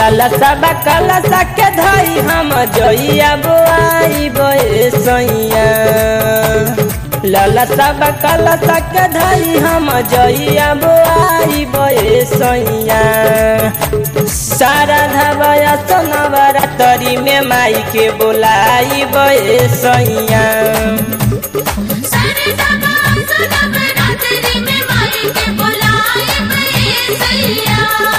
लाला सब काला सके धई हम जइया बुआई बे सैया लाला सब काला सके धई हम जइया बुआई बे सैया सारा धबया सोनवरा तरी में माई के बोलाई बे सैया सरदा बास नवरात्रि में माई के बुलाए बे सैया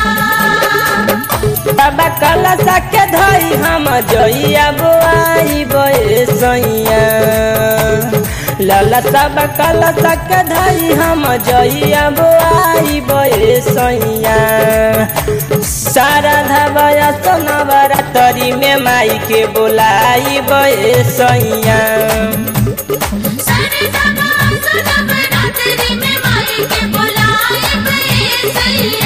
बाबा काला सके धई हम जइया बुआई बे सैया लाला सब काला सके धई हम जइया बुआई बे सैया सारा धबया सोनवरा तरी में माई के बोलाई बे सैया सरदा बास नवरात्रि में माई के बुलाए बे सैया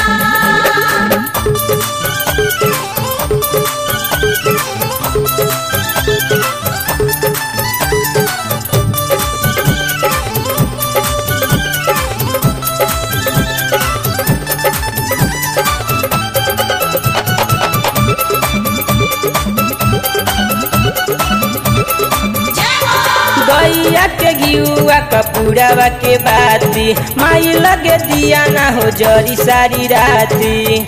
गैया के गियुआ कपूरावा के बाती माई लगे दिया ना हो जरी सारी राती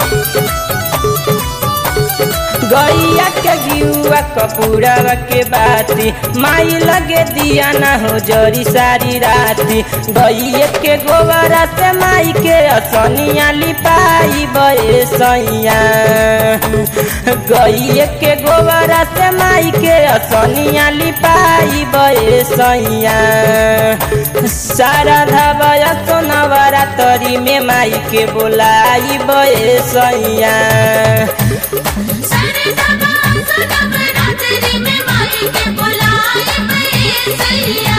गैया के गियुआ कपूरावा के बाती माई लगे दिया ना हो जरी सारी राती गैया के गोबरा से माई के असनिया लिपाई बे सैया गैया के गोबरा से माई के असनिया लिपाई बे सैया सारा धबया सोनवरा तरी में माई के बोलाई बे सैया सरदा बास नवरात्रि में माई के बुलाए बे सैया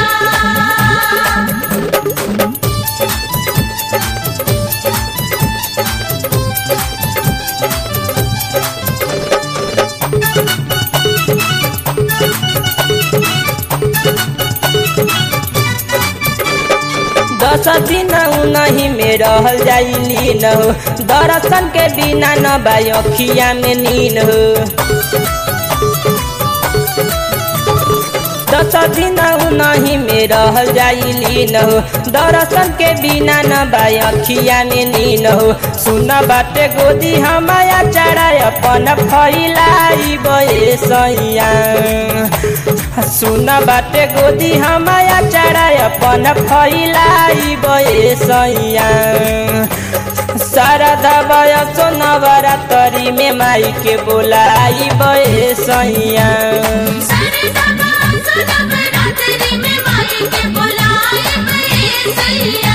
दस दिन नहीं में रहल जाइली न हो दर्शन के बिना न बाखिया में नीन हो दस दिन नहीं में रहल जाइली न हो दर्शन के बिना न बाखिया में नीन हो सुन बाटे गोदी हमाया चढ़ा अपन फैलाई बे सैया सुन बाटे गोदी हमाया चढ़ा अपन फैलाई बे सैया सारा दबया सोनवरा तरी में माई के बोलाई बे सैया सरदा बास नवरात्रि में माई के बुलाए बे सैया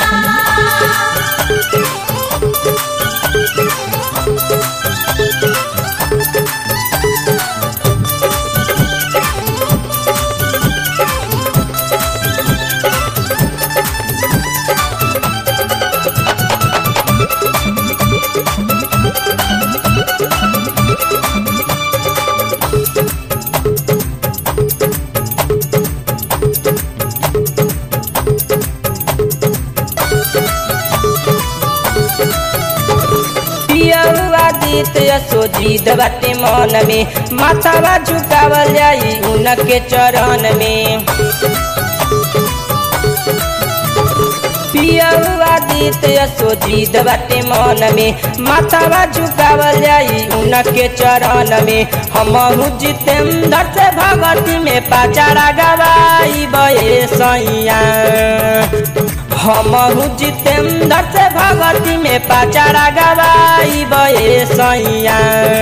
पियरुआ दीत सोजीद बाटे मन में माथावा झुकावल जाई उनके चरण में पियरुआ दीत सोजीद बाटे मन में माथावा झुकावल जाई उनके चरण में हमहु जितेंद्र से भगवती में पाचारा गवाई बे सैया हमहु जितेंद्र से भगवती में पाचारा गवाई बे सैया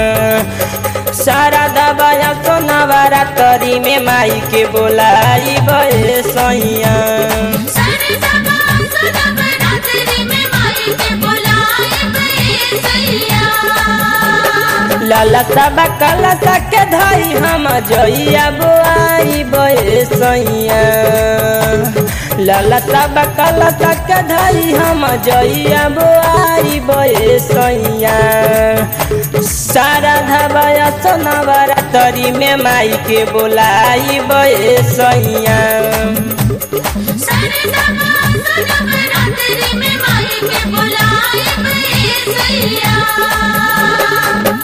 सारा दबाया सोनवरा तरी में माई के बोलाई बे सैया सरदा बास नवरात्रि में माई के बुलाए बे सैया लाला सब काला सके धई हम जइया बुआई बे सैया लाला सब काला सके धई हम जइया बुआई बे सैया सारा धबया सोनवरा तरी में माई के बोलाई बे सैया सरदा बास नवरात्रि में माई के बुलाए बे सैया